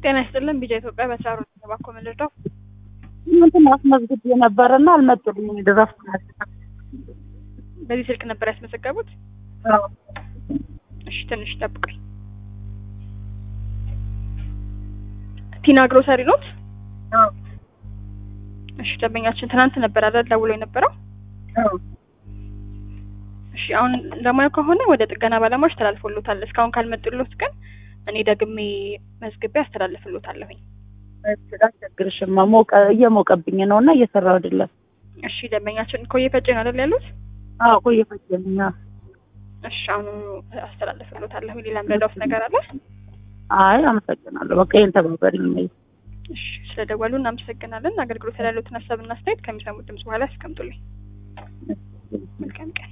ጤና ይስጥልን ቢጃ ኢትዮጵያ በስራ ሮ ተባኮ ምልርዳው እንትን አስመዝግቤ ነበረና አልመጡልኝም። ድረስ በዚህ ስልክ ነበር ያስመዘገቡት? እሺ ትንሽ ጠብቀኝ። ቲና ግሮሰሪ ኖት? እሺ ደንበኛችን ትናንት ነበር አይደል ደውሎ የነበረው? እሺ አሁን ለሙያው ከሆነ ወደ ጥገና ባለሙያዎች ተላልፎሎታል። እስካሁን ካልመጡሎት ግን እኔ ደግሜ መዝግቤ አስተላልፍሎታለሁኝ። አስቸግርሽማ ሞቀ እየሞቀብኝ ነው እና እየሰራው አይደለም። እሺ ደንበኛችን ኮዬ ፈጬ ነው አይደል ያሉት? አዎ ቆየ ፈጀኛ። እሺ አሁኑ አስተላልፍሎታለሁ። ሌላ ምረዳውት ነገር አለ? አይ አመሰግናለሁ። በቃ ይሄን ተባበሪኝ ነው። እሺ ስለደወሉ እናመሰግናለን። አገልግሎት ላይ ያሉትን ሀሳብና አስተያየት ከሚሰሙት ድምጽ በኋላ ያስቀምጡልኝ። መልካም ቀን።